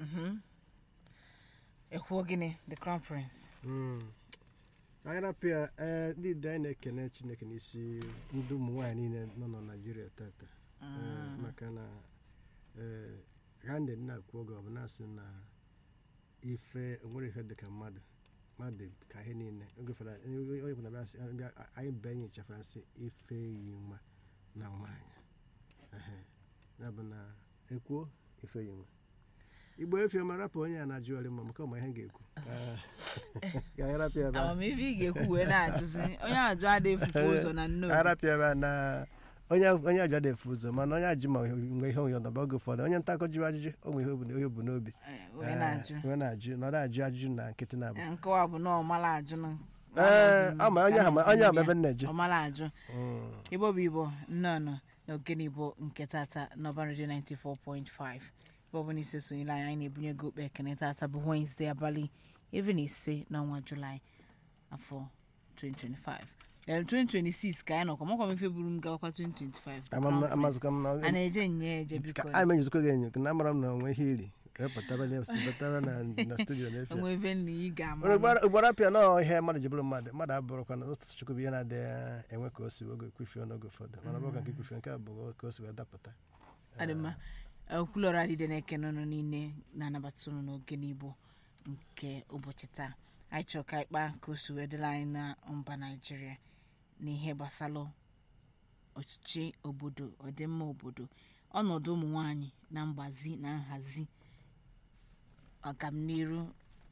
ekwuo gịnị the crown prince anyị rapịa ee ndị dị anyị na-ekene chineke n'isi ndị ụmụ nwaanyị niile nọ na naijiria tata Ee, maka na ee ha ndị na-akwu oge ọ bụ na-asị na ife onwere ihe dị ka mmadụ mmadụ ka ihe niile oge fara onye bụ na bịa sị bịa anyị bụ enyi chefara sị ife yi nwa na nwaanyị Ehe. ya bụ na ekwuo ife yi nwa igbo efe ma rapụ onye a na-ajụgharị mma maka ọma ihe m ga-ekwu ka anyị rapịa ebe a. amamihe ị ga-ekwu wee na-ajụzi onye ajụ adịghị efukwa ụzọ na nnobi arapịa ebe a na onye onye ajụ adịghị efu ụzọ mana onye ajụ ma nwe ihe onye ọdọba oge ụfọdụ onye nta akọ jụrụ ajụjụ o nwe ihe obu- ihe bu n'obi Eh, wee na-ajụ Ee, wee na-ajụ na ọ na-ajụ ajụjụ na nkịtị na abụ Eh, nkọwa bụ na ọmala ajụ na ee ama onye ahụ ma- onye ahụ ma ebe m na-eje ọmala ajụ Mm. igbo bụ igbo nnọọ na ogene igbo nke tata n'ọba redio 94.5 ebe ọ bụla isi sonyere anyị anyị na-ebunye gị okpe ekene tata bụ Wednesday abalị iri na ise n'ọnwa julaị afọ 2025 Em, 2026 ka anyị nọkwa makwa m ife buru m gawakwa 2025 Ama m- amazụkwa m na a na-eje nye eje ka biko anyị menyezikwa gị enyo ka na amara m na onwe ihe iri wepụtara na wepụtara na na studio na efe onwe ebe nna ị ga-ama ugboro apịa na ihe mmadụ ji bụrụ mmadụ mmadụ abụrụkwa na otu chukwu bụ ihe na-adịghị enwe ka o si oge kwufie n'oge ụfọdụ mana ọ bụ ka nke kwufie nke a bụ ka o si wee dapụta adị mma okwulọrọ adịde na-ekene ụnụ niile na-anabata ụnụ n'oge n'igbo nke ụbọchị taa anyị chọrọ ka ịkpa ka o si wee dịla anyị na mba naijiria n'ihe gbasara ọchịchị obodo ọdịmma obodo ọnọdụ ụmụ nwanyị na mgbazi na nhazi ọganiru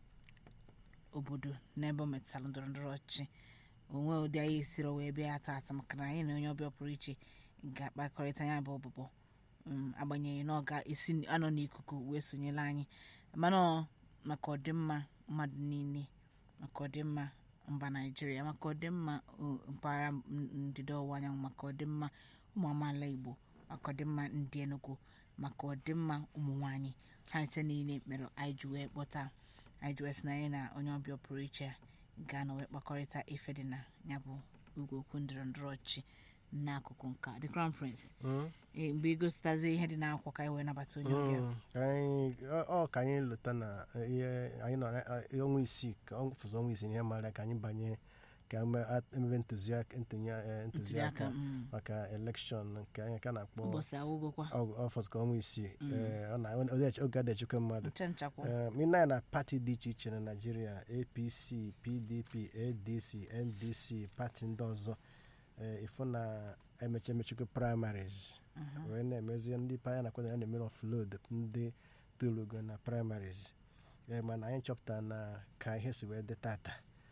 obodo n'ebe ọ metụtara ndọrọ ndọrọ ọchịchị onwe ụdị anyị esiri wee bịa tata maka na anyị na onye ọbịa pụrụ iche ga-akpakọrịta ya bụ ọbụbọ um, agbanyeghị na ọ ga-esi anọ n'ikuku wee sonyere anyị mana ọ maka ọdịmma mmadụ niile maka ọdịmma mba naijiria maka ọdịmma uh, mpaghara n- ndịda ọwụwa anyanwụ maka ọdịmma ụmụ amaala igbo maka ọdịmma ndị enugu maka ọdịmma ụmụ nwanyị ha nche niile mere anyị ji wee kpọta anyị ji wee sị na anyị na onye ọbịa pụrụ iche ga-anọ wee kpakọrịta ife dị na ya bụ ugwu okwu ndọrọ ndọrọ ọchịchị n'akụkụ nka the crown prince Mm. Ee, mgbe igositazi ihe dị n'akwụkwọ ka anyị wee nabata onye ọbịa Mm. Ka anyị- ọ ọ ka anyị lụta na ihe anyị nọ na- eh, ọnwa isii ka ọ fụzụ ọnwa isii ihe mara ka anyị banye ka eme- at- emebe ntụziaka ntunye- eh, ntụliaka ntụziaka mm, maka elekshọn nke anyị ka na-akpọ ụbọchị awụgokwa ọfọs ka ọnwa isii Eh, ọ na- ọ- oge adechekwa mmadụ nche nchakwa mina na pati dị iche iche na naijiria apc pdp adc ndc pati ndị ọzọ eh, ịfụ na emechi emechikwa primaries wee na-emezi ndị panya na kwado ya na-emere offload ndị tolugo na primaries Eh, mana anyị chọpụtara na ka ihe si wee dị tata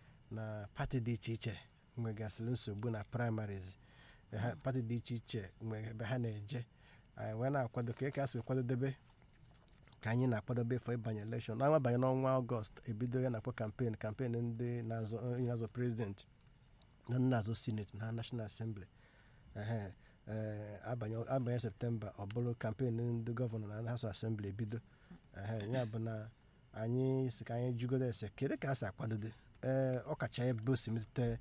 na pati dị iche iche nwegasịrị nsogbu na primaries Eh, ha- pati dị iche iche nwe ebe ha na-eje anyị wee na-akwado ka ka si wee kwadobe ka anyị na-akwadobe fọ ịbanye elekshọn n'ọnwa banye n'ọnwa ọgọst ebido ya na-akpọ kampen kampen ndị na-azọ onye na-azọ prezident na ndị na-azọ sineti na national assembly ehe ee, abanye abanye septemba ọ bụrụ kampen ndị gọvanọ na house assembly ebido ehe ya bụ na anyị si ka anyị jugodo ese kedu ka a si akwadobe ee ọ kacha ebe o si metụta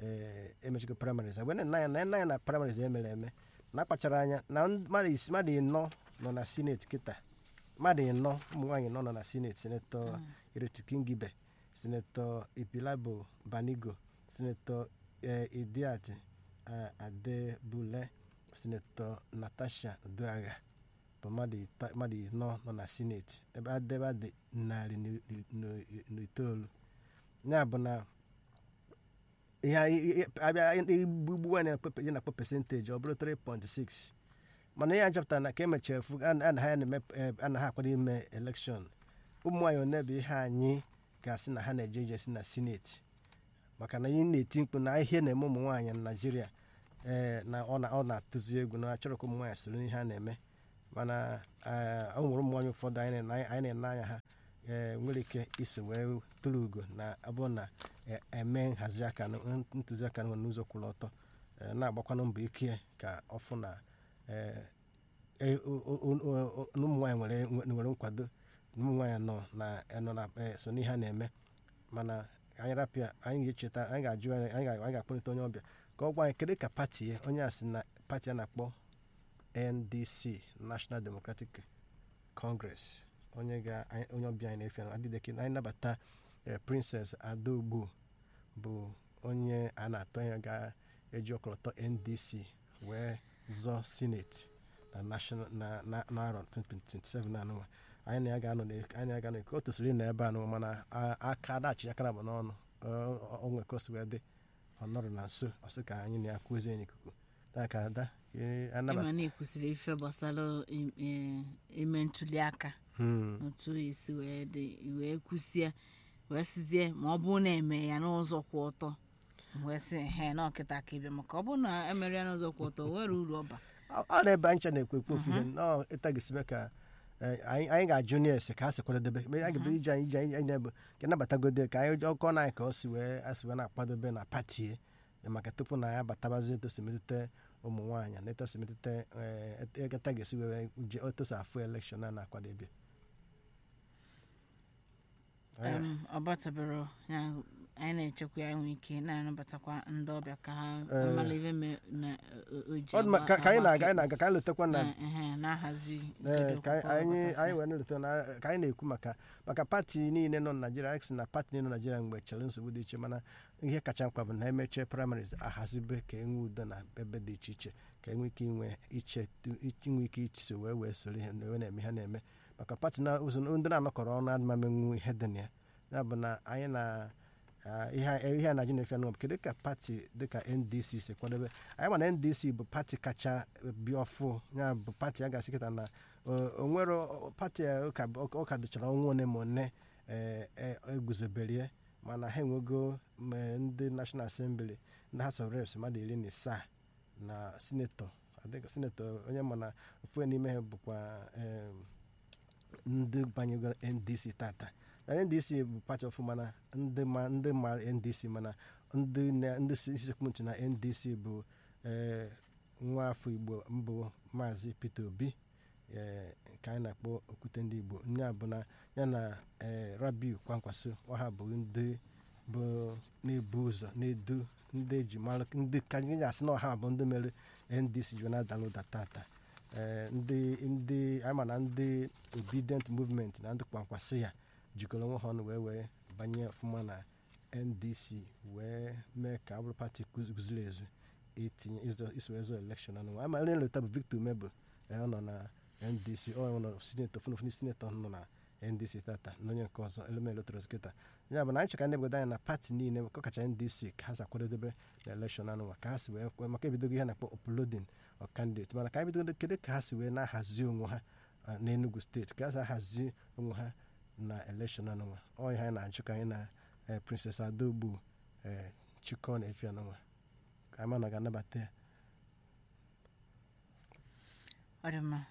ee emechiko primaries agbe na ya na ya na primaries emere eme na akpachara anya na ndị- mmadụ isi mmadụ ịnọ nọ na sineti kịta mmadụ ịnọ ụmụ nwaanyị nọ nọ na sineti senetọ Ireti Kingibe senetọ Ipilabo Banigo senetọ eh, Idiat eh, Adebule senetọ Natasha Uduagha bụ mmadụ ita- mmadụ ịnọ nọ na sineti ebe adebe dị narị na- na- na itoolu ya bụ na ihe anyị- ihe- abịa igbugbu anyị na-akpọ ihe na-akpọ pesentaji ọ bụrụ 3.6 mana ihe a chọpụtara na ka emechara fu a na ha na-eme eh, anaghị akwado ime elekshọn ụmụ nwaanyị one bụ ihe anyị ga-asị na ha na-eje ije si na sineti maka na ihe na-eti mkpu na ihe na-eme ụmụ nwaanyị na naijiria ee na ọ na- ọ na-atụzi egwu na achọrọ ka ụmụ nwaanyị soro n'ihe a na-eme mana ee, ọ nwere ụmụ nwaanyị ụfọdụ anyị na- anyị na-ene anya ha ee, nwere ike iso wee tụrụ ugo na abụ na e- eme nhazi aka n- ntụziaka nọ n'ụzọ kwụrụ ọtọ ee, na-agbakwanụ mbọ ike ka ọ fụ na ee, e- o- o- o- o- na ụmụ nwaanyị nwere nwere nkwado na ụmụ nwaanyị nọ na nọ na eh, so n'ihe a na-eme mana anyị rapịa anyị ga-echeta anyị ga-ajụ anyị anyị ga- anyị ga-akpọlite onye ọbịa ka ọ gwa anyị kedu ka pati ya onye a sị na pati a na-akpọ ndc national democratic congress onye ga anyị- onye ọbịa anyị na-efe adịdeke anyị nabata eh, princess adaogbu bụ onye a na-atọ ya ga-eji ọkọlọtọ ndc wee zọọ senate na national na na n'arọ 2027 anụnwa anyị na ya ga-anọ na- anyị na ya ga-anọ ka o tosiri ịnọ ebe anụnwa mana a- aka adachi aka na bụ n'ọnụ ọ- ọ- onwe ka o si wee dị ọ nọrọ na nso ọ sị ka anyị na ya kwuzie n'ikuku taa ka ada eh, anabata ịma na ekwusịrị ife gbasara im- eh, ime ntuli aka Hmm. otu esi wee dị wee kwụsie wee sizie ma ọ bụrụ na eme ya n'ụzọ kwụ ọtọ wee sị he na ọkịta ka ịbịa maka ọ bụrụ na emere ya n'ụzọ kwụ ọtọ o nwere uru ọba ọ ọ na-ebe anyị ncha na-ekwu ekwu ofu ihe nọọ ịtagisime ka eh, anyị anyị ga-ajụ na ese ka ha si kwadobe mgbe anyị ga-ebido ije anyị ije anyị anyị bụ ka nabatagode ka anyị ọkọ na anyị ka o si wee asị wee na-akwadobe na pati e maka tupu na ya batabazi etosi metụta ụmụ nwaanyị na etosi metụta eketa ga-esi wee je otosi afụ elekshọn a na-akwadobe Em, ọ batabere ya anyị na-echekwa ya nwee ike na-anabatakwa ndị ọbịa ka ha Eh. mara ife me na o- o ji Ọ dị mma, ka ka anyị agba- na-aga anyị na-aga ka anyị letakwa na Eh, eh, na-ahazi Ee, nkedo ka anyị akwụkwọ anyị ọgbakọsị. anyị wee na-eleta na ka anyị na-ekwu maka maka pati niile nọ na Naịjirịa anyị sị na pati niile nọ na Naịjirịa mgbe chere nsogbu dị iche mana ihe kacha mkpa bụ na emechie primaries ahazibe ka enwe udo na ebe dị iche iche ka enwe ike inwe iche inwe ike iso wee wee soro ihe na wee na-eme ha na-eme maka pati na ụzọ ndị na-anọkọrọ ọnụ adịma menwu ihe dị na ya ya bụ na anyị na ah, ihe a- ihe a na-ajụ na-efe anụ kedu ka pati dịka ndc si kwadobe anyị ma na ndc bụ pati kacha bịa ọfụ ya bụ pati a ga-asị kịta na o- o nwere o- pati a ụka ụka dịchara ọnwa one ma one eh, eh, eguzoberie mana ha enwego ma ndị national assembly ndị house of reps mmadụ iri na isaa na sinetọ adịghị sinetọ onye ma na ofu n'ime ha bụkwa em, ndị banyego ndc tata na ndc bụ pati ọfụ mana ndị ma ndị ma ndc mana ndị na- ndị si sekpụntị na ndc bụ eh, nwa afọ igbo mbụ maazị peter obi eh, nke anyị na-akpọ okwute ndị igbo nya bụ na ya na eh, rabiu kwankwaso ọha bụ ndị bụ na-ebu ụzọ na-edu ndị eji mara ndị ka anyị ga-asị na ọha bụ ndị mere ndc ji na-adala ụda tata Eh, ndị ndị anyị ma na ndị obedient movement na ndị kwankwasị ya jikọrọ onwe ha ọnụ wee wee banye ọfụma na ndc wee mee ka ọ bụrụ pati guziri ezu itinye izo- iso ezo elekshọn anụ ama onye nleta bụ victor umebụ eh, ọ nọ na ndc ọ nọ sinetọ funufunu sinetọ nọ na ndc tata na onye nke ọzọ elemelo trosketa ya bụ na anyị chọka ndị obodo anyị na pati niile kọkacha ndc ka ha si akwadobe na elekshọn anụnwa ka ha si wee kwe maka ebidogo ihe na-akpọ uploading of candidate mana ka anyị bidogo kedu ka ha si wee na-ahazi onwe ha ah, n'enugu steeti ka ha si ahazi onwe ha na elekshọn anụnwa ọ ihe anyị na-achụ ka anyị na eh, princess adogbu eh, chikọ na efi anụnwa ka anyị ma na ọ ga-anabata ya ọ dị mma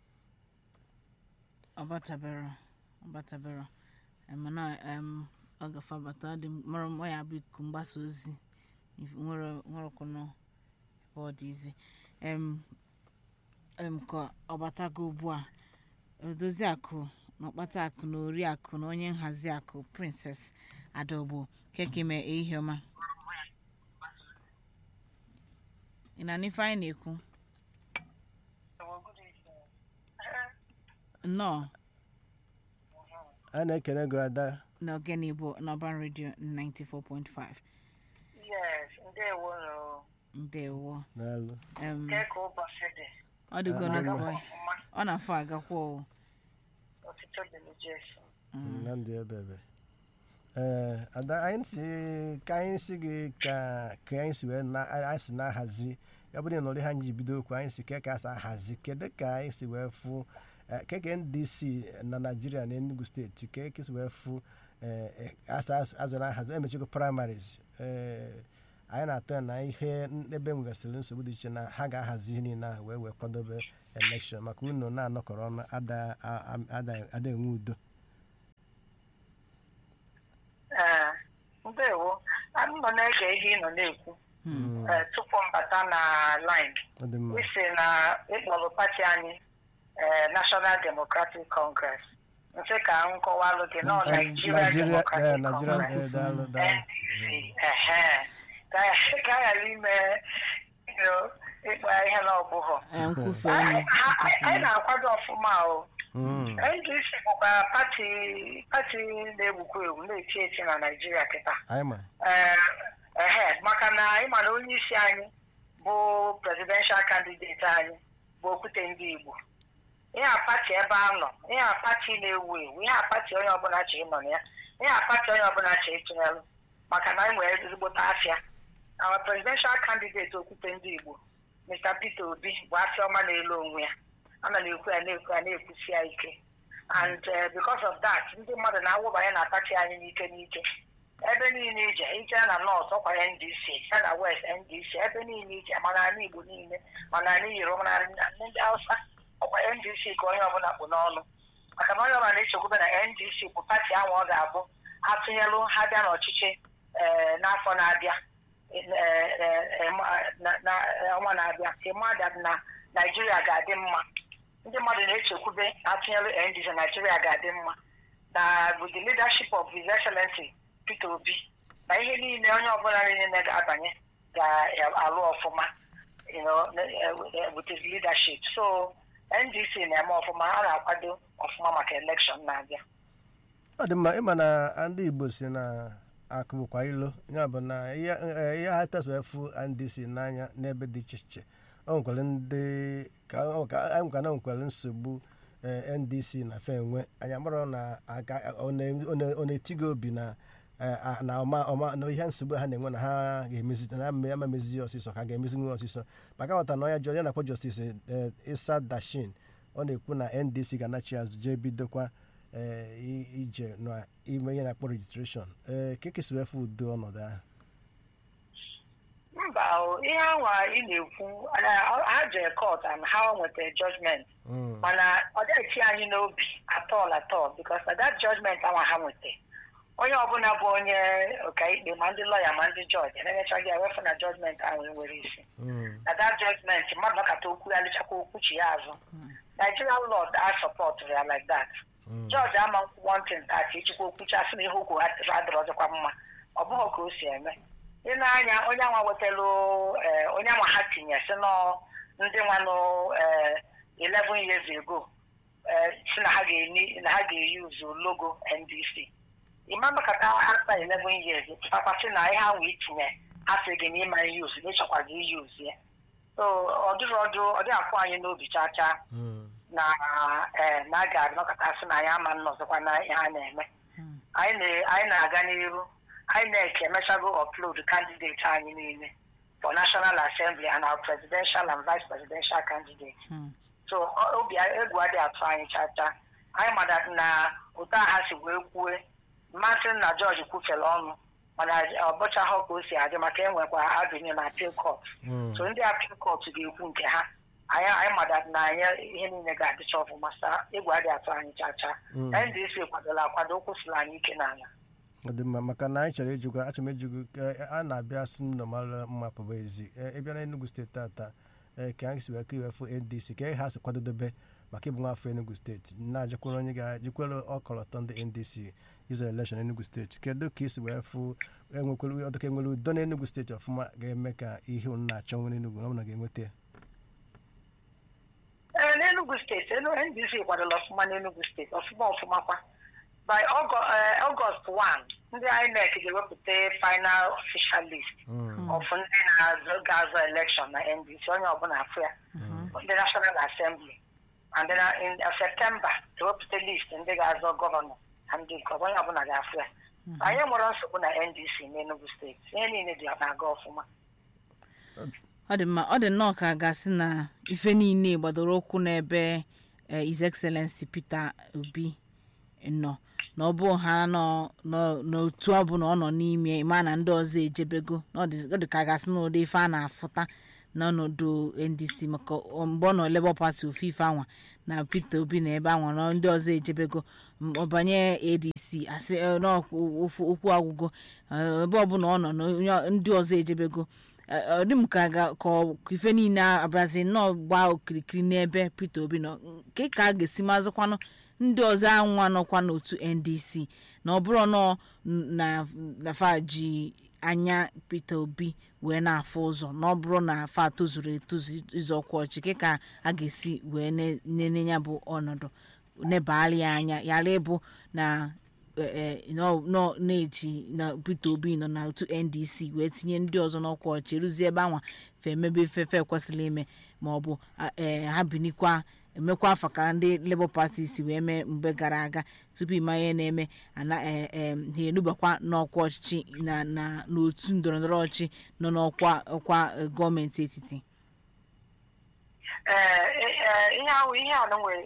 ọ batabere ọ batabere Em, mana em, ọ gafe abata ọ dị m- mara m ọ ya bụ ikuku mgbasa ozi if- nwere nwerekwụnụ ebe ọ dị izi em em ka ọ batago ugbu a odozi akụ na ọkpata akụ na ori akụ na onye nhazi akụ princess adogbo kekeme ehihie ọma ị na n'ife anyị na-ekwu nnọọ a na-ekele gị ada n'ogene igbo n'ọban redio 94.5 Yes, ndewo nụ. ndewo n'alụ em Nke ka ụbọchị dị. ọ dịgo Ah, n'ụkọ Ọma, ọ na-afọ agakwa o ọtụtụ dị n'Jesu. na ndị ebe ebe ee ada anyị si ka anyị si gị ka ka anyị si wee na anyị si na-ahazi ya bụrụ na ụdị ha ji bido okwu anyị si ke ka asa ahazi kedu ka anyị si wee fụ eh, keke ndc na naijiria na enugu steeti ka eke si wee fụ eh, eh, asa azụ- azụ na ahazi emechego primaries ee anyị na-atọ ya na ihe n- ebe nwegasịrị nsogbu dị iche na ha ga-ahazi ihe niile ahụ wee wee kwadobe elekshọn maka unu na-anọkọrọ ọnụ ada a- a- ada ada enwe udo Ee, ndewo. Anyị nọ na-ege ihe ị nọ na-ekwu eh, tupu m bata na line. ọ dị mma Isi na ịkpọrọ pati anyị eh, National Democratic Congress. Nsị ka m kọwalụ gị nọ Nigeria Nigeria eh, Democratic Nigeria Congress. eh, daalụ daalụ NDC. Ehe. Ka ka a ghara ime you know, ịkpa ihe na ọbụghọ. Eh, nkwufe anyị ọnụ anyị- anyị na-akwado ọfụma o Mm. ndc bụkwa pati pati na-egwukwa egwu na-eti eti na naijiria kịta anyị ma ee ehe maka na ịma na onye isi anyị bụ presidential candidate anyị bụ okwute ndị igbo ihe a pati ebe a nọ ihe a pati na-ewu ewu ihe a pati onye ọbụla chọ ịnọ na ya ihe a pati onye ọbụla chọ ịtụnyelụ maka na anyị nwere ezigbote afịa our presidential candidate okwute ndị igbo mr peter obi bụ afịa ọma na-elu onwe ya ana m ekwu ya na-ekwu ya na-ekwusi ya ike and uh, because of that ndị mmadụ na-awụbanye na pati anyị n'ike n'ike ebe niile ije ije na nọt ọkwa ndc ya na west ndc ebe niile ije mana ala igbo niile mana ala yoruba na ndị hausa ọkwa ndc ka onye ọbụla kpụ n'ọnụ maka na onye ọbụla na-echekwube na ndc bụ pati ahụ ọ ga-abụ atụnyelụ ha bịa n'ọchịchị ee, n'afọ na-abịa ee, ee, ee, ma- na- na- ọnwa na-abịa ka mmadụ na naijiria ga-adị mma ndị mmadụ na-echekwube atụnyelụ ndc naijiria ga-adị mma na with the leadership of his excellency peter obi na ihe niile onye ọbụla niile ga-abanye ga-alụ ọfụma you know, eh, with his leadership so ndc na-eme ọfụma ha na-akwado ọfụma maka elekshọn na-abịa ọ dị mma ịma na ndị igbo si na akụ bụkwa ilo ya bụ na ihe eh, ihe ha tesara efu ndc n'anya n'ebe dị iche iche o nwekwara ndị ka ọ- ka anyị nwekwa na nwekwara nsogbu eh, ndc na fe enwe anyị mara na aka ọ na- ọ na- ọ na-etigo obi na eh, a- na ọma ọma na ihe nsogbu ha na-enwe na ha ga-emezi na ama ama emezi ọsịsọ ka ga-emezinwu ọsịsọ maka nghọta na onye jọ ya na-akpọ justice eh, isa dashin ọ na-ekwu na ndc ga-anachi azụ jee bidokwa eh, i- ije na ime ihe na-akpọ rejistreshọn ee ka ekesi efe udo ọnọdụ ahụ mba o, ihe anwa ị na-ekwu na- ha jere court and ha nwetara judgment Mm, mana ọ dịghị anyị n'obi atọl atọl because na that judgment anwa ha nwetara onye ọbụla bụ onye ọkaikpe ma ndị lọya ma ndị jọji na-emechaghị ewefu na judgment ahụ nwere isi mm, na that judgment mmadụ nọkata okwu ya lechakwa okwuchi ya azụ nigerian law a support ya like that mm, jọji ama wantin tati echikwa okwuchi asị na ihe okwu ha adịrọ ọzọkwa mma ọ bụghị ka o si eme ị na-anya onye anwa wetalụ eh, onye anwa ha tinye si nọ ndị nwa nụ eh, 11 years ago eh, si na ha ga-eni na ha ga-eyuzu logo ndc ịma makata after 11 years papa si na ihe ahụ itinye asị gị na ịma iyuzu na ịchọkwazi iyuzu ya so ọ dịrị ọdụ ọ dị akwụ anyị n'obi chaa chaa mm. na ee na a ga-abịa nọkọta sị na anyị ama nnọzọkwa na ihe a na-eme anyị na- anyị na-aga n'iru anyị na-eke emechago upload candidate anyị niile for national assembly and our presidential and vice presidential candidate Hmm. so ọ- obi egwu adịghị atụ anyị chacha anyị mada na ụtọ ha si wee kwue mmasị na jọji kwufere ọnụ mana ọ bụchaghị ka o si adị maka enwekwa avenue na appeal court Mm. so ndị appeal court ga-ekwu nke ha anyị anyị mada na anyị ihe niile ga-adịcha ọfụma sa egwu adịghị atụ anyị chacha Mm. ndc kwadola akwado kwụsịrị anyị ike n'ala ọ dị mma maka na anyị chọrọ ijikwa achọrọ m ijikwa ka a na-abịa sị m nọmara mma pụba ezi Eh, ịbịa na Enugu steeti tata eh, ka anyị si wee ka iwefu ndc ka ha si kwadodobe maka ịbụ nwafọ Enugu steeti na-ajakwara onye ga-ajikwara ọkọlọtọ ndị ndc izo elekshọn Enugu steeti kedu ka isi wee fụ enwekwara ọdụka enwere udo na Enugu steeti ọfụma ga-eme ka ihe unu na-achọ nwere Enugu na ọ bụla ga-enweta ya ee n'enugu steeti enu ndc kwadola ọfụma n'enugu steeti ọfụma ọfụma kwa by Ọgọ- eh, ọgọst 1 ndị inec ga-ewepụta final official list Mm. of ndị na-azọ ga-azọ elekshọn na ndc onye ọbụla afụ ya ndị national assembly and then uh, in uh, september ewepụta list ndị ga-azọ gọvanọ na ndị nke ọzọ, onye ọbụla ga-afụ ya anyị nwere nsogbu na ndc n'enugu steeti ihe niile dị na-aga ọfụma ọ dị mma ọ dị nnọọ ka a ga-asị na ife niile gbadoro ụkwụ n'ebe eh, his excellency peter obi nọ na ọ bụ ha nọ nọ- n'otu ọbụla ọ nọ n'ime ma na ndị ọzọ ejebego na ọ dị ọ dị ka a ga-asị na ụdị ife a na-afụta n'ọnọdụ ndc maka ọ- mgbe ọ nọ labour party ofu ife anwa na peter obi na ebe anwa na ndị ọzọ ejebego m- ọ banye adc asị eh, na ọkwu- ofu okwu agwụgo eh, ebe ọbụla ọ nọ na onye- ndị ọzọ ejebego Eh, ọ dị m ka ga- ka ọ- ka ife niile abazi nnọọ gbaa okirikiri n'ebe peter obi nọ nke ka a ga-esi mazịkwanụ ndị ọzọ anwa nọkwa n'otu ndc na ọ bụrụ nọ na na fa ji anya peter obi wee na-afụ ụzọ na ọ bụrụ na fa tozuru etozu ịzọ ọkwa ọchị ke ka a ga-esi wee ne- nene ya bụ ọnọdụ nebali ya anya yala ịbụ na eh, eh, nọ nọ na-eji na peter obi nọ na otu ndc wee tinye ndị ọzọ n'ọkwa ọchị ruzie ebe anwa fe emebe ifefe ekwesịrị ime ma ọ bụ a- eh, ha binikwa emekwa afa ka ndị labour party si wee mee mgbe gara aga tupu ịma ihe na-eme ana eh, eh, ha enubakwa n'ọkwa ọchịchị na na n'otu ndọrọndọrọ ọchị nọ n'ọkwa ọkwa eh, gọọmenti etiti ee ee, ihe ahụ ihe a nwere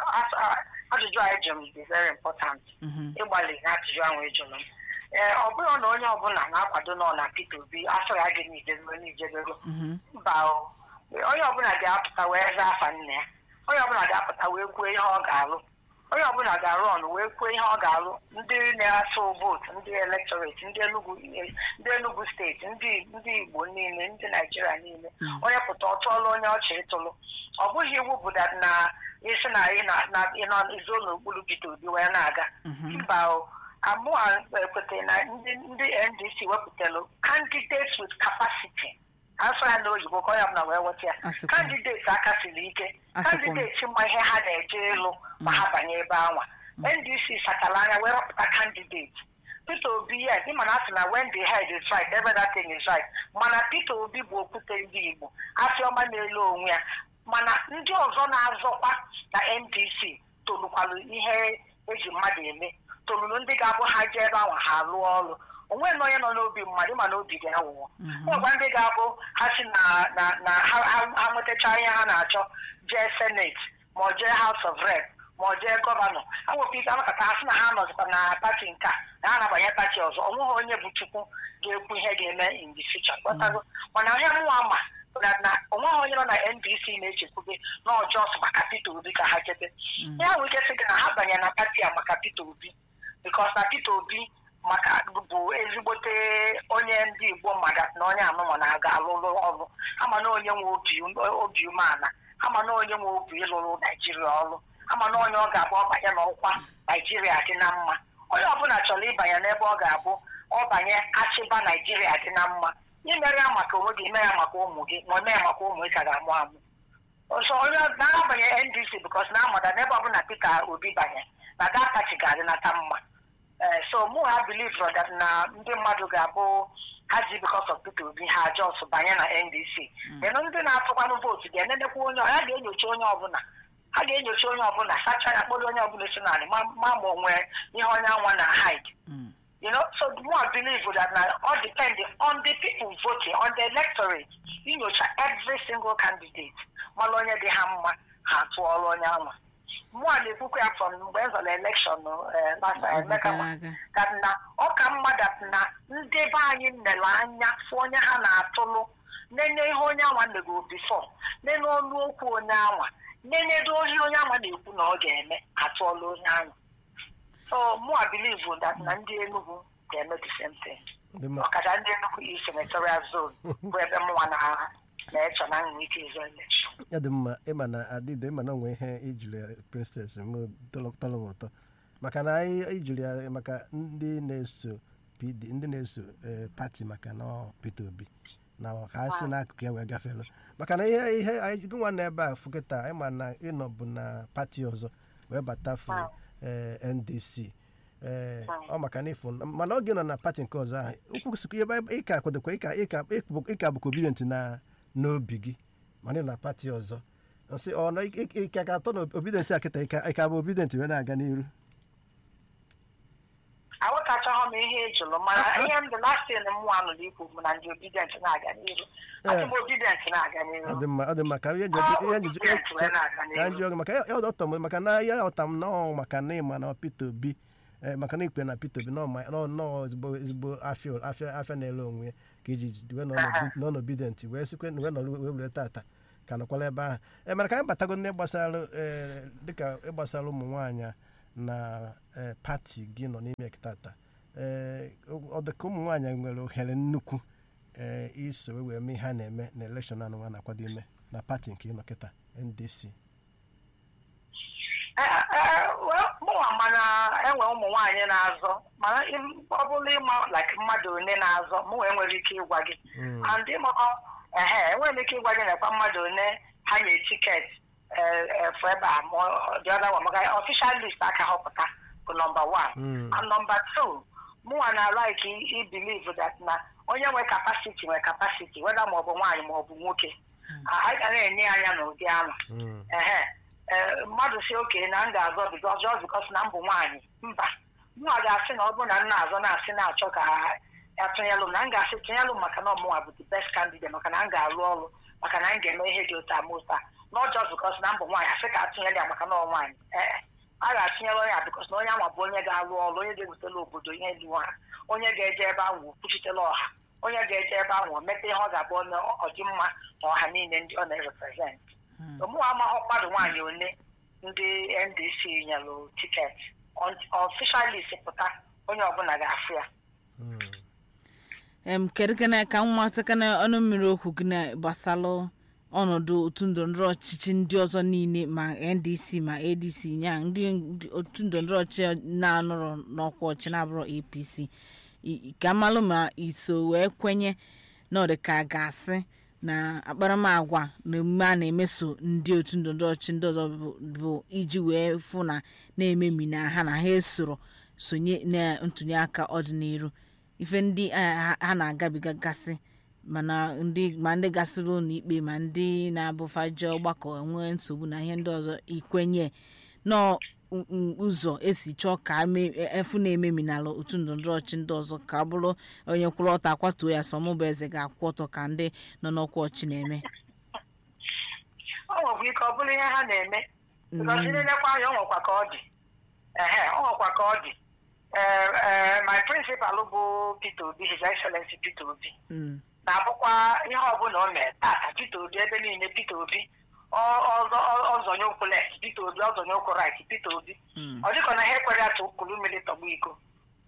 ajụjụ anyị jụrụ m dị very important Mhm. ịgbalị na ajụjụ ahụ ejụrụ m ee ọ bụrụ na onye ọbụla na-akwado nọ na Peter Obi afọ ya gị n'ijego n'ijego Mhm. mba o onye ọbụla ga-apụta wee zaa afa nna ya onye ọbụla ga-apụta wee kwuo ihe ọ ga-alụ onye ọbụla ga-arụ ọnụ wee kwuo ihe ọ ga-alụ ndị na-asụ vootu ndị elektoreti ndị Enugu ndị Enugu steeti ndị ndị Igbo niile ndị Naijiria niile onye pụta ọ tụọla onye ọchị ịtụlụ ọ bụghị iwu bụ that na isi na ị na- na ị nọ izo n'okpuru Peter Obi wee na-aga mba o amụa ekweta na ndị ndị NDC wepụtalụ candidates with capacity asụ ya n'oyibo ka onye ọbụla wee weta ya Asịkwa. kandideti aka siri ike Asịkwa. kandideti ma ihe ha na-eje ịlụ ma ha banye ebe anwa ndc sachara anya wee rọpụta kandideti peter obi yes ịma na asị na when the head is right every other thing is right mana peter obi bụ okwute ndị igbo afị ọma na-elu onwe ya mana ndị ọzọ na-azọkwa na ndc tolukwalụ ihe eji mmadụ eme tolulu ndị ga-abụ ha jee ebe ahụ ha lụọ ọrụ onwe na onye nọ n'obi mmadụ ịma na obi dị awụwọ ọgwa ndị ga-abụ ha si na na na ha ha- ha nwetacha ihe ha na-achọ jee senate ma ọ jee house of rep ma ọ jee gọvanọ ha nwekwa ike anakọta ha sị na ha nọzikwa na pati nke a na ha na-abanye pati ọzọ ọ nweghị onye bụ chukwu ga-ekwu ihe ga-eme in the future ghọtago mana ihe mụnwa ma bụ na na onweghị onye nọ na ndc na-echekwube na ọjọọ sọ maka peter obi ka ha jebe ya nwere ike sị gị na ha banye na pati a maka peter obi bikos na peter obi maka bụ ezigbote onye ndị igbo mmadụ na onye anụmanụ na-aga alụlụ ọrụ ama na onye nwe obi obi umeala ama na onye nwe obi ịlụrụ naijiria ọrụ ama na onye ọ ga-abụ ọbanye n'ọkwa naijiria dị na mma onye ọbụla chọrọ ịbanye n'ebe ọ ga-abụ ọbanye achịba naijiria dị na mma imere ya maka onwe gị ime ya maka ụmụ gị ma ome ya maka ụmụ gị ka ga-amụ amụ ọzọ onye na-abanye ndc bikos na amụda n'ebe ọbụla peter obi banye na that party ga-adịnata mma Eh, so mụ ha believe that na ndị mmadụ ga-abụ ha ji because of Peter Obi ha just banye na NDC enu ndị na-atụkwanụ vootu ga-enenekwa onye ha ga-enyocha onye ọbụla ha ga-enyocha onye ọbụla sacha ya kpọrọ onye ọbụla si narị ma ma ma o nwee ihe onye anwa na hide Mm. you know so the more I believe that na all depend on the people voting on the electorate inyocha every single candidate mara onye dị ha mma ha tụọrọ onye anwa mụ a na-ekwukwa ya from mgbe m zọrọ elekshọn last Oge emeka gara ma aga. that na ọ ka mma that na ndị be anyị nlere anya fụ onye ha na-atụlụ nene ihe onye anwa megoro bifo nene ọnụ okwu onye anwa nenedo ohi onye anwa na-ekwu na ọ ga-eme atụọla onye anwa so mụ a believe that na ndị Enugu ga-eme the same thing Dị mma. ọkacha ndị Enugu East senatorial zone bụ ebe mụnwa na na-eche na nwere ike ịzọ elekshọn ya dị mma ịma na adịde ịma na onwe ihe ijuli ya princess m tọrọ tọrọ m ụtọ maka na anyị ijuli ya maka ndị na-eso pd ndị na-eso eh, pati maka na ọ Peter Obi na ọ ka si n'akụkụ ya wee gafelu maka na ihe ihe anyị gị nwa na ebe a fụkịta anyị ma na ịnọ bụ na pati ọzọ wee batafu eh, NDC ee ọ maka na ịfụ mana oge nọ na pati nke ọzọ ahụ okwu sikwa ebe ịka kwadokwa ịka ịka ịka bụkwa obidient na n'obi gị mana ị na pati ọzọ nsị ọ nọ ike ka atọ na obidient a kịta ịka ịka bụ obidient wee na-aga n'iru aghọtachahụ m ihe ị jụrụ mana ihe ndị lastin mụ anụrụ ikwu bụ na ndị obidient na-aga n'iru asị m obidient na-aga n'iru ọ dị mma ọ dị mma ka ihe Ọ ihe bụ njụjụ obedient wee na-aga ka n'iru. njụ ọgụ maka ya ọtọ m maka na ya ọta m nọọ maka na ịma na Peter Obi eh, maka na ikpe na Peter Obi nọọ ma- nọọ nọọ ezigbo ezigbo afịa afịa afịa na-ele onwe ya ka iji wee nọ n'obi- nọ n'obidient wee sikwe wee nọrọ wee were tata ka nọkwala ebe ahụ e mana ka anyị batago n'ihe gbasara eh, dịka ịgbasara ụmụ nwaanyị na eh, pati gị nọ n'ime tata ee ọ dị ka ụmụ nwaanyị nwere ohere nnukwu ee iso wee wee mee ihe a na-eme na elekshọn anụ nwa na-akwado ime na pati nke ịnọ kịta NDC mụnwa mana enwe ụmụ nwaanyị na-azọ mana im- ọ bụrụ ịma like mmadụ one na-azọ mụnwa enwere ike ịgwa gị Mm. and ịmakọ ehe enwere m ike ịgwa gị nakwa mmadụ one ha nye tiketi efu ebe a ma dị ọda wa maka official list aka họpụta bụ nọmba one Mm. and nọmba two mụnwa na like i believe that na onye nwe kapasiti nwe kapasiti weda ma ọ bụ nwaanyị ma ọ bụ nwoke anyị ga na-enye anya n'ụdị ahụ Mm. ehe ee mmadụ si oke na m ga-azọ bikos just bikos na m bụ nwaanyị mba mụnwa ga-asị na ọ bụrụ na m na-azọ na-asị na-achọ ka atụnyelụ m na m ga-asị tụnyelụ m maka na ọmụnwa bụ the best candidate maka na m ga-alụ ọrụ maka na m ga-eme ihe dị otu a ma otu a not just bikos na m bụ nwaanyị asị ka atụnyere ya maka na ọ nwaanyị ee a ga-atụnyere onye a bikos na onye anwa bụ onye ga-alụ ọrụ onye ga-ewetela obodo ihe dị ha onye ga-eje ebe ahụ kwuchitela ọha onye ga-eje ebe ahụ mete ihe ọ ga-abụ onye ọdịmma na ọha niile ndị ọ na-represent mụnwa amaghị mmadụ nwaanyị ole ndị ndc nyelụ tiketi ọfishalis pụta onye ọbụla ga-afụ ya Mm. em kedu kene ka nwa tekene ọnụ mmiri okwu gị na gbasalụ ọnọdụ otu ndọrọndọrọ ọchịchị ndị ọzọ niile ma ndc ma adc nya ndị ndị otu ndọrọndọrọ ọchịchị na-anọrọ n'ọkwa ọchị na-abụrụ apc I- ka mmalụ ma iso wee kwenye na ọ dị ka a ga-asị na akparamagwa na emume a na-emeso ndị otu ndọrọndọrọ ọchịchị ndị ọzọ bụ- bụ iji wee fụ na na-ememi na ha na ha esoro sonye na ntụnye aka ọdịnihu ife ndị a- ha ha na-agabiga gasị mana ndị ma ndị gasịrị ụlọ ikpe ma ndị na-abụfaje ọgbakọ nwee nsogbu na ihe ndị ọzọ ikwenye nọ u- u- ụzọ esi chọọ ka ame- efu na-ememi n'ala otu ndọrọndọrọ ọchị ndị ọzọ ka ọ bụrụ onye kwụrụ ọtọ akwatuo ya sọ mụbụ eze ga-akwụ ọtọ ka ndị nọ n'ọkwa ọchị na-eme ọ nwekwa ike ọ bụrụ ihe ha na-eme bikọs na-elekwa anya ọ nwekwa ka ọ dị ehe ọ nwekwa ka ọ dị ee ee my principal bụ Peter Obi his excellency Peter Obi Mm, na-abụkwa ihe ọbụla o mere tata Peter Obi ebe niile Peter Obi ọ- ọzọ- ọ- ọzọnye ụkwụ left Peter Obi ọzọnye ụkwụ right Peter Obi mm, ọ dịka na ha ekwere ya tụ kulu mmiri tọgbu iko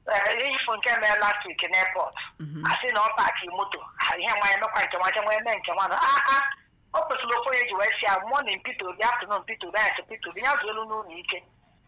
ee ifo nke mere last week n'airport asị na ọ paaki moto ha ihe nwa ya mekwa nke nwa nwa eme nke nwa na aa o kwesịrị ofe onye ji wee si ya morning Peter Obi afternoon Peter Obi anyasị Peter Obi ya zuo elu n'ụlọ ike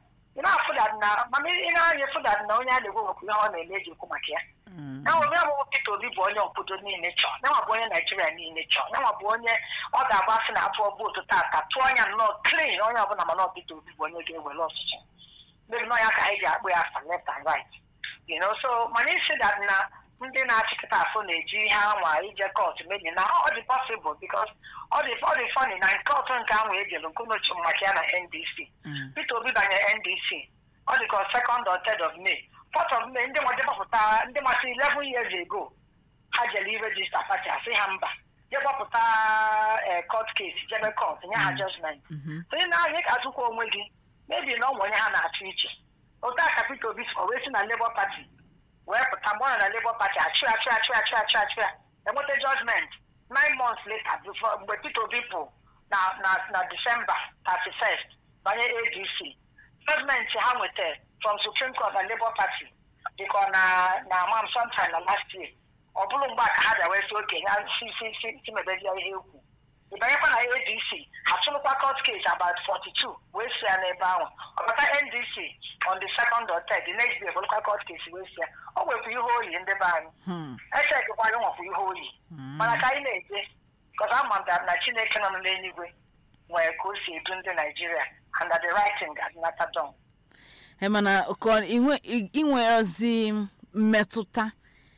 ị na-afụdad na mana ị na-anya fụdad na onye a na-egwe nwekwa ihe ọ na-eme eji ekwu maka ya mm, ya nwe bụ Peter Obi bụ onye obodo niile chọọ yanwa bụ onye Naijiria niile chọọ yanwa bụ onye ọ ga-agbasị na afọ vootu tata tụọ anya nnọọ klin onye ọbụla mana ọ Peter Obi bụ onye ga-ewere ọchịchị mebi nọ ya ka anyị ji akpụ ya afa left and right you know so mana isi that na ndị na-achịkọta afọ na-eji ihe anwa ije kọt mebi na ọ dị possible because ọ dị ọ dị funny na nke ọtụ nke ahụ ejelu nke unochi maka ya na NDC mm, Peter Obi banyere NDC ọ dị ka second or third of May fourth of May ndị nwa depụta ndị masị 11 years ago ha jere irejista pati asị ha mba je gbapụta eh, court case jebe court nye ha judgment mhm, onye na-ahịa ka atụkwa onwe gị mebi na ọnwa onye ha na-achụ iche otu a ka Peter Obi so wee si na Labour Party wee pụta mgbe ọ nọ na Labour Party achụ ya achụ ya achụ ya achụ ya achụ ya achụ ya enweta judgment nine months later before mgbe Peter Obi pụ na na na December 31st banye ADC judgment ha nwetara from Supreme Court na Labour Party dịka na na mam sometime na last year ọ bụrụ mgbe a ka ha bịa wee si okenye si si si si mebezie ihe ekwu ịbanyekwa na adc ha chụrụkwa court case about 42 wee si ya n'ebe ahụ ọbata ndc on the second or third the next day bụrụkwa court case wee si ya o nwekwa ihe oyi ndị be anyị hmm, echekwa ya nwekwa ihe oyi hmm. mana ka anyị na-eje because ama m that na chineke nọ n'eluigwe nwere ka o si edu ndị naijiria and that the right thing ga-adịnata done Ee, mana ka inwe inwe ozi mmetụta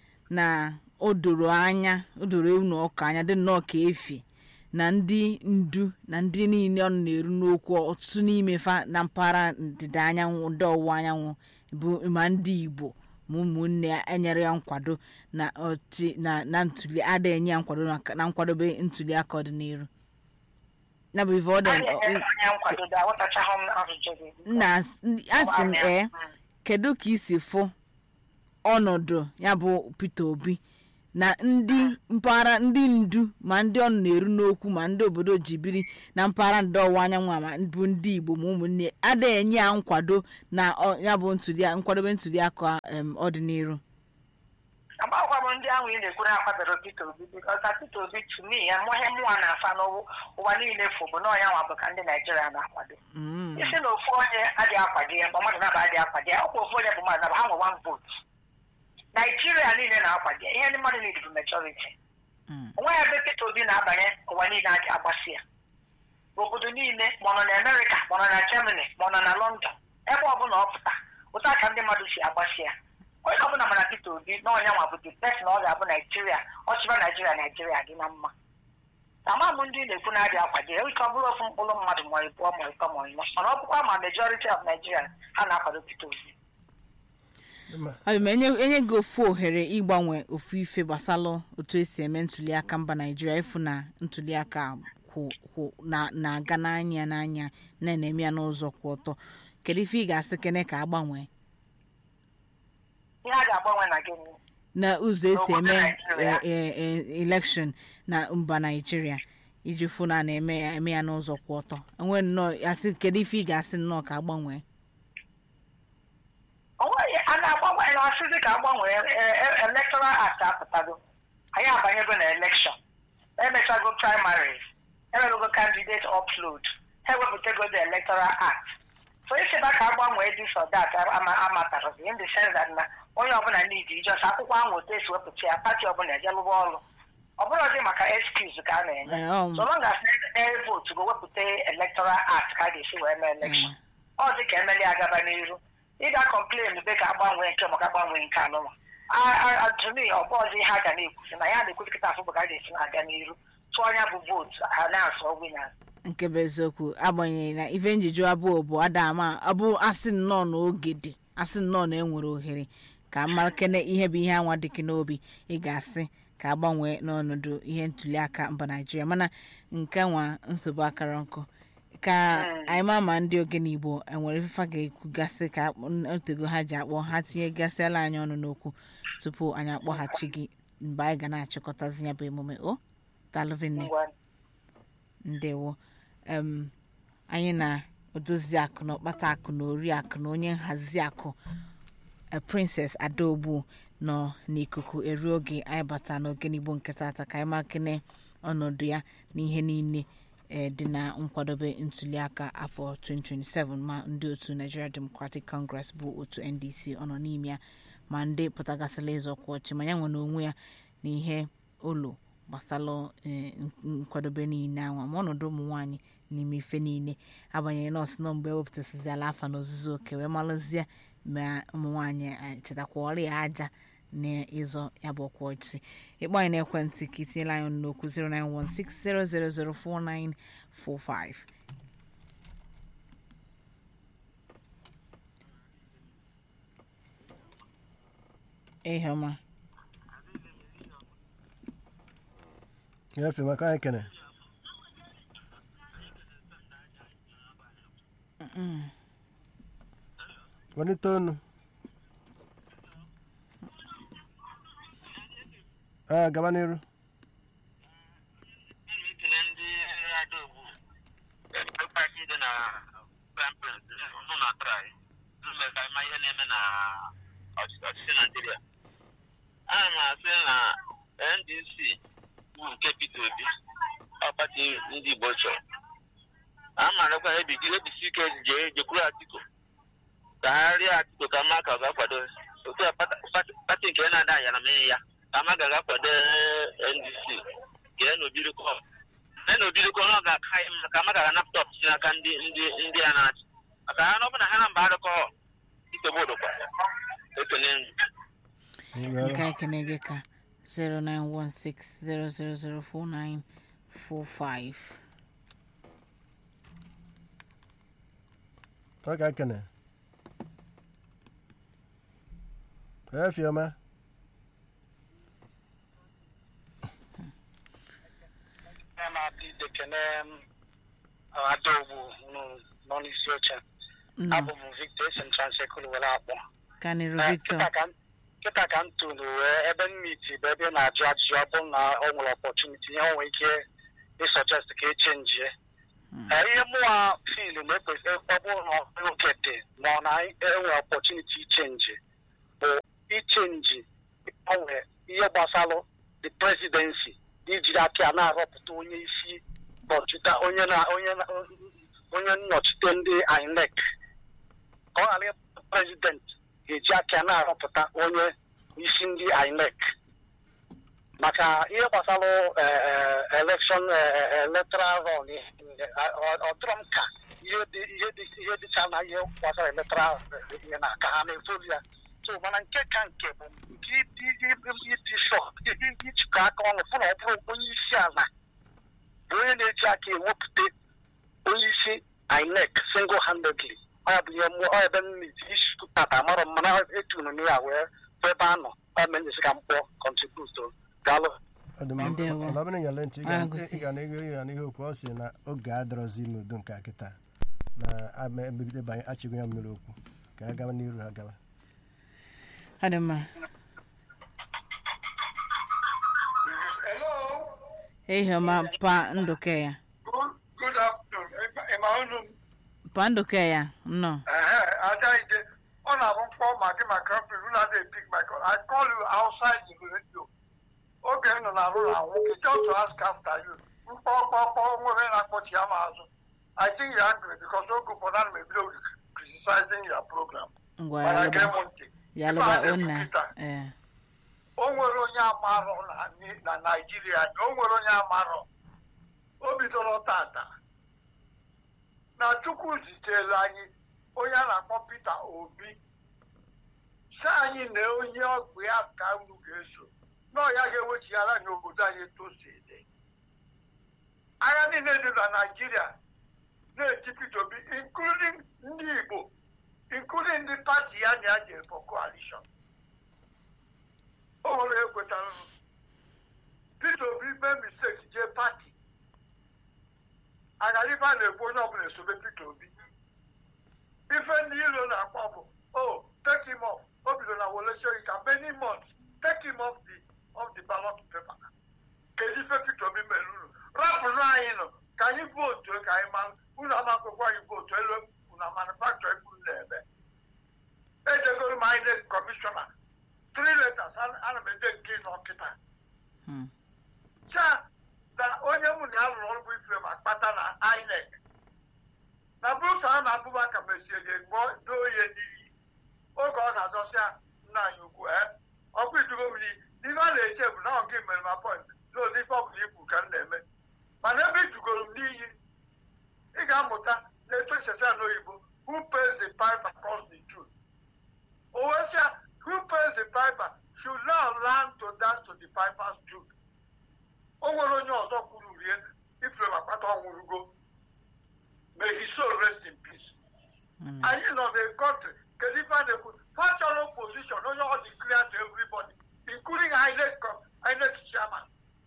na o doro anya o doro ewu na ọka anya dị nnọọ ka efi na ndị ndu na ndị niile ọ na-eru n'okwu ọtụtụ n'ime fa na mpaghara ndịda anyanwụ ndị ọwụwa anyanwụ bụ ma ndị igbo ma ụmụnne ya enyere ya nkwado na ọchị na na ntuli ada enye ya nkwado na- na nkwadobe ntuli aka ọdịnihu ya bụ ife ọ a dị na-enyere onye nkwado da aghọtachaghị m ajụjụ gị na asị m ee kedu ka isi fụ ọnọdụ ya bụ Peter Obi na ndị mpaghara ndị ndu ma ndị ọ na-eru n'okwu ma ndị obodo ji biri na mpaghara ndị ọwụwa anyanwụ a ma bụ ndị Igbo ma ụmụnne ada enye ya nkwado na ọ- ya bụ ntuli nkwadobe ntuli aka em, ọdịnihu agbakwa m ndị ahụ ị na-ekwu na akwadoro Peter Obi because na Peter Obi to me ya mụhe mmụọ na-afa n'ụwa niile fụ bụ na ọnya nwa bụ ka ndị Naijiria na-akwado Mm, isi na ofu onye adịghị akwado ya ma mmadụ naba adịghị akwado ya ọkwa ofu onye bụ mmadụ naba ha nwe one vote Naijiria niile na-akwado ya ihe ndị mmadụ niile bụ majority mm, onwe ya ebe Peter Obi na-abanye ụwa niile adị agbasi ya obodo niile ma ọ nọ na amerịka ma ọ nọ na germany ma ọ nọ na london ebe ọbụla ọ pụta ụta ka ndị mmadụ si agbasi ya onye ọbụla mana peter obi na ọnya nwa bụ the best na ọ ga-abụ naijiria ọchịba naijiria naijiria dị na mma ama m ndị na-ekwu na-adị akwado ya ike ọ bụrụ ofu mkpụrụ mmadụ ma ịbụọ ma ịtọ ma ịnọ mana ọ bụkwa ma majority of nigeria ha na-akwado peter obi Ma- ọ bụ ma enye enye gị ofu ohere ịgbanwe ofu ife gbasalụ otu esi eme ntuliaka mba naijiria ịfụ na ntuliaka kwụ- kwụ- na- na-aga n'anya n'anya na na-eme ya n'ụzọ kwụ ọtọ kedu ife ị ga-asị kene ka agbanwe ihe a ga-agbanwe na gịnị na ụzọ esi eme N'obodo Naịjirịa. e- e- e- election na mba naijiria iji fụ na a na-eme ya eme ya n'ụzọ kwụ ọtọ enwe nnọọ asị kedu ife ị ga-asị nnọọ ka agbanwe onweghị a na-agbanwe na asịzi ka agbanwee electoral act apụtago anyị abanyego na election emechago primaries emegogo candidate upload ha ewepụtago the electoral act so isiba ka agbanwee this or that ama amatarozi in the sense that na onye ọbụla need ijọs akwụkwọ ahụ otu esi wepụta ya pati ọbụla eje lụba ọrụ ọ bụrụ dị maka excuse ka a na-enye Eh, um. so long as na vote go wepụta electoral act ka a ga-esi wee mee election ọ dị ka emeli agaba n'iru ị ga-akọmplen be ka agbanwee nke maka agbanwee nke anụnwa atụmi ọbụ ọzọ ihe a ga na-ekwusi na ya na-ekwu kịta afọ bụ ka a ga-esi na-aga n'iru tụọ anya bụ vootu ha na-asọ winners nke bụ eziokwu agbanyeghị na ife njiju abụọ bụ adama abụ asị nnọọ na oge dị asị nnọọ na enwere ohere ka mara kene ihe bụ ihe anwa dịkị n'obi ị ga-asị ka agbanwee n'ọnọdụ ihe ntuliaka mba naijiria mana nke nwa nsogbu akara nkụ ka anyị ma ma ndị ogene igbo enwere ifefa ga-ekwugasị ka akpọ- otego ha ji akpọ ha tinyegasịala anyị ọnụ n'okwu tupu anyị akpọghachi gị mgbe anyị ga na-achịkọtazi ya bụ emume o dalụvinne ngwa ndewo em anyị na odozi akụ na ọkpata akụ na ori akụ na onye nhazi akụ eh, princess adaogbu nọ n'ikuku eru oge anyị bata n'ogene igbo nke tata ka anyị makene ọnọdụ ya na ihe niile eh, dị na nkwadobe ntuliaka afọ 2027 ma ndị otu nigeria democratic congress bụ otu ndc ọ nọ n'ime ya ma ndị pụtagasịla ịzọ ọkwa ọchị ma ya nwe n'onwe ya na ihe ụlọ gbasalụ eh, n- nkwadobe niile anwa ma ọnọdụ ụmụ nwaanyị n'ime ife niile agbanyeghị nọọsụ nọ mgbe ewepụtasịziala afa n'ozuzu oke wee malụzie ma ụmụ nwaanyị eh, chetakwa ọrịa aja na ịzọ ya bụ ọkwa ọchị ịkpọ anyị n'ekwentị ka itinyela anyị ọnụ n'okwu 09160004945 ihe ọma ya efe maka anyị kene welite ọnụ ee gaba n'iru itinye ndị adaogbu pati dị na kampens nụ na trai ime ka ịma ihe na-eme na ọchịchị ọchịchị naijiria ana m asị na ndc bụ nke peter obi ọ pati ndị igbo chọrọ a marakwa ebijiri ebisi ike jee jekwuru atiko ka ha rịọ atiko ka mma ka ọ ga-akwado otu a pata- pati pati nke na-ada ayara mee ya ka ma ga akwado ndc gee n'obirikọ gee n'obirikọ na ọ ga-aka anyị mma ka ma ga anapụta ọchịchị n'aka ndị ndị ndị a na-achị maka ha na ọ bụ na ha na mba arụkọ ikpegbu ụdụkwa ekene ndụ nke anyị kene gị ka 09160004945 ọ ka kene efe ọma ya na-adị dekene adaogbu nọ n'isi oche nọ abụ m victor esi m transekulu were akpọ kanịrụ Eh, victor kịta ka m- kịta ka m tụrụ wee ebe mmiti bụ ebe na-ajụ ajụjụ ọ bụrụ na ọ nwere ọpọtuniti ihe o nwere ike ịsọjest ka echenjie Eh, ihe mụwa filu na-ekwesị ọ bụrụ na oge dị ma ọ na enwere ọpọtuniti ichenji bụ ichenji gbanwe ihe gbasalụ the presidency ijiri aka ya na-arọpụta onye isi nọchite onye na onye na onye nnọchite ndị INEC ka ọ ghara ịbụ prezident ga-eji aka ya na-arọpụta onye isi ndị INEC maka ihe gbasara elekshọn electoral run ọ dịrọ m ka ihe dị ihe dị ihe dịcha na ihe gbasara electoral ihe na ka ha na-efolu ya so mana nke ka nke bụ nke ịdị shọt ijikọ aka ọnụ fụ na ọ bụrụ onye isi ala bụ onye na-eji aka ewepụta onye isi INEC single handedly ọ bụ ihe mmụọ ebe m na-eti isi tata amarọ m mana etunu na ya wee bụ ebe a nọ ọ menyesi ka m kpọọ contribute daalụ Ndewo. ọbụrụ nyere ntị ị Ah, ga- gosi. ị ga na ihe ya n'ihe okwu ọ sị na oge adịrọzi n'udo nke a kịta na ama ebibido banye achịgo ya mmiri okwu ka ha gawa n'iru ha gawa ọ dị mma Hello. ehi ọma pa ndụke ya Good, good afternoon. Ị ma unu m? pa ndụke ya nnọọ Ehe, Ajaide. Ọ na-abụ mkpọ ma gị ma company unu adịghị pick my call. I call you outside the radio. Oge m nọ na rụrụ anwụ gị just to ask after you. Mkpọ kpọkpọ nwere na-akpọchi ya m azụ. I think you're angry because oge ụfọdụ ana m ebido criticizing your program. ngwa Mana ya gee lụba m ntị. ya Ife lụba a na-ekwu onna kịta. ee o nwere onye amarọ na na naijiria anyị o nwere onye amarọ o bidoro tata na chukwu zitere anyị onye a na-akpọ peter obi si anyị na onye ọgwụ ya ka unu ga-eso na ọ ya ga-ewechighara anyị obodo anyị tosi dị agha niile dị na naijiria na-eti peter obi including ndị igbo including ndị pati ya na ya jere for coalition o nwere ekwetara m. Peter Obi mee mistake jee pati agaribe a na-ekwu onye ọbụla esobe Peter Obi ife ndị ilo na-akpọ bụ o take him off o bido na welesioyi ka many months take him off the of the ballot paper kedu ife Peter Obi mere unu rapụrụ anyị nọ ka anyị vootu ka anyị mara unu amakwụkwọ anyị vootu elu unu manufacture ebe unu na-eme edegoro m anyị kọmishọna three letters ana ana m ede nke n'ọkịta Hmm. cha na onye mụ na ya lụrụ ọrụ bụ ife ma kpata na inec na brusa a na abụbaka mesie ga-egbo doo ihe n'iyi oge ọ na-azọsịa nna anyị ukwu e ọkụ idugo m n'iyi n'ihe a na-eche bụ na ọ nke mere ma point n'ụdị ife ọbụla ikwu ka m na-eme mana ebe idugoro m n'iyi ị ga-amụta na etu esesa n'oyibo who pays the piper calls the tune Owesia, who pays the piper should now learn to dance to the piper's tune. O nwere onye ọzọ kwuru rie ifere akpata ọnwụrụgo. May his soul rest in peace. Amen. Anyị nọ na country kedu ife a na-ekwu factual opposition onye ọ dị clear to everybody including INEC com- INEC chairman.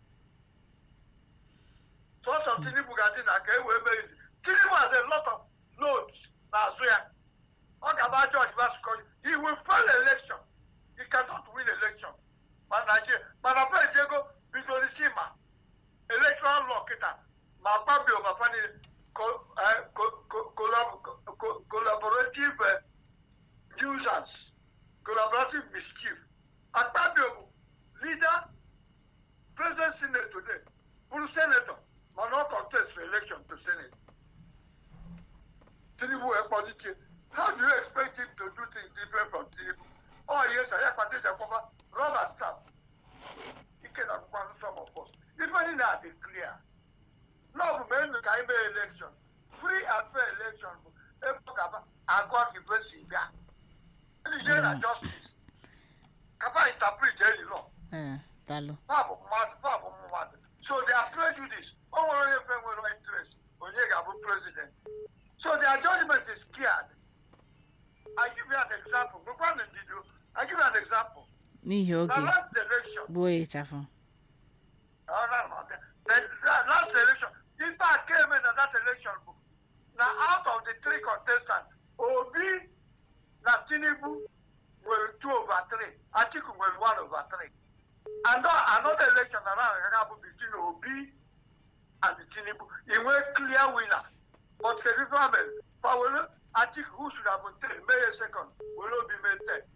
Sọsọ Tinubu ga-adị na ka e wee mee izi. Tinubu has a lot of notes n'azụ ya. ọ ga-aba George Vasco he will fail election he cannot win election ma Nigeria mana pres ego bidoro isi ma electoral law kịta ma kpabio ma fani co- eh, co- co- collab- co- collaborative eh, nuisance collaborative mischief akpabio bụ leader president senate today bụrụ senator mana ọ contest for election to senate Tinubu ekpọlitie how do you expect him to do things different from Tinubu? Oh yes, I have parted the cover rubber stamp. He cannot want some of us. Even in that, it's clear. No, men can have election. Free and fair election. Agwa kibesi ga. Ndị jere na justice. Kapa interpret any law. ee daalụ Fabụ mmadụ, fabụ mmadụ. So they are prejudice. O nwere onye fe nwere interest. Onye ga-abụ president. So their judgment is scared. I give you an example. Nkwa na ndidi o. I give you an example. n'ihi The oge last election, gbuo ya ịchafụ oh, no, no, the, the, the last election, in fact, came in that election, now out of the three contestants, Obi na Tinubu were two over three, Atiku were one over three. And now another election around Kakabu between Obi and Tinubu, he were clear winner. But the difference, Pawelo, Atiku, who should have been three, made a second, will not be made ten.